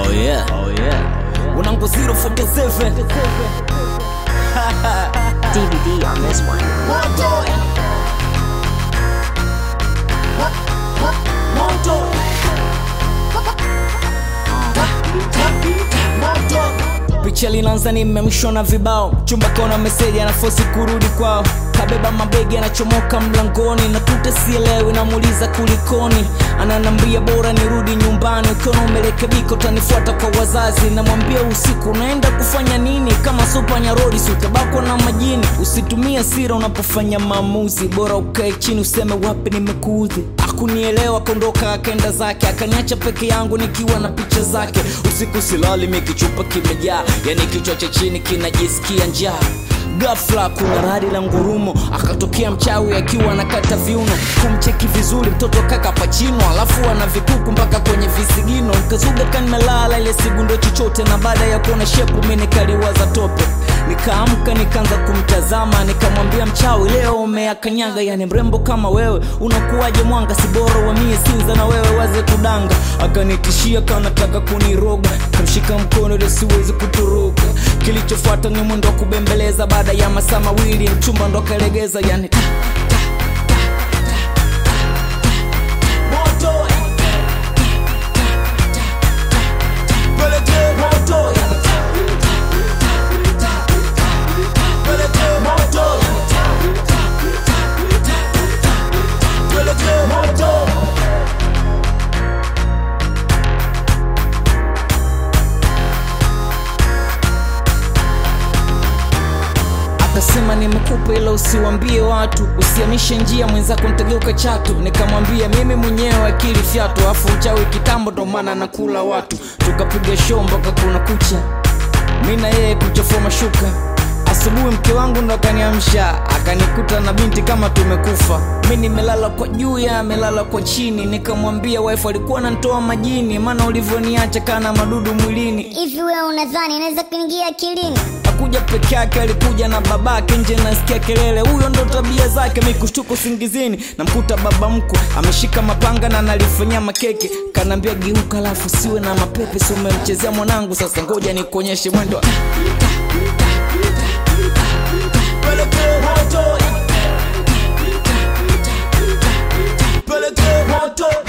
Oh yeah. Oh yeah. Unango 047. DVD on this one. Moto. Moto. picha linaanza nimemshona vibao chumba kaona meseji anafosi kurudi kwao kabeba mabegi anachomoka mlangoni na tute sielewi namuuliza kulikoni ananambia bora nirudi nyumbani ukiona umerekebika utanifuata kwa wazazi namwambia usiku unaenda kufanya nini kama sopa nyarodi si utabakwa na majini usitumie sira unapofanya maamuzi bora ukae chini useme wapi nimekuudhi akunielewa kondoka akenda zake akaniacha peke yangu nikiwa na picha zake usiku silali mikichupa kimejaa yani kichwa cha chini kinajisikia njaa gafla kuna radi la ngurumo akatokea mchawi akiwa anakata viuno kumcheki vizuri mtoto kaka pachino alafu ana vikuku mpaka kwenye visigino nkazuga kanimelala ile sigundo chochote na baada ya kuona shepu mi nikaliwaza tope nikaamka nikaanza kumtazama nikamwambia mchawi leo umeakanyaga yani mrembo kama wewe unakuwaje mwanga sibora wamie sinza na wewe waze kudanga akanitishia kanataka kuniroga kamshika mkono ili siwezi kutoroka kilichofuata ni mwendo wa kubembeleza baada ya masaa mawili mchumba ndo akalegeza yani ta, ta, ta, ta, ta, ta, ta. Moto, yani ta, ta, ta, ta, ta, ta. Peleke moto, yani ta, ta, ta, ta, ta, ta. Peleke moto, yani ta, ta, ta, ta, ta, ta. Peleke moto. akasema nimekupa ila usiwambie watu usiamishe njia mwenzako ntageuka chatu nikamwambia mimi mwenyewe akili fyatu afu uchawi kitambo ndo maana nakula watu tukapiga show mpaka kuna kucha mi na yeye kuchafua mashuka asubuhi mke wangu ndo akaniamsha akanikuta na binti kama tumekufa mi nimelala kwa juu ya amelala kwa chini nikamwambia wife alikuwa nantoa majini maana ulivyoniacha kana madudu mwilini hivi wewe unadhani inaweza kuingia akilini akuja peke yake alikuja na babake nje nasikia kelele huyo ndo tabia zake mi kushtuka usingizini namkuta baba mkwe ameshika mapanga na nalifanyia makeke kanaambia geuka alafu siwe na mapepe si umemchezea mwanangu sasa ngoja nikuonyeshe mwendo Peleke moto. Peleke moto.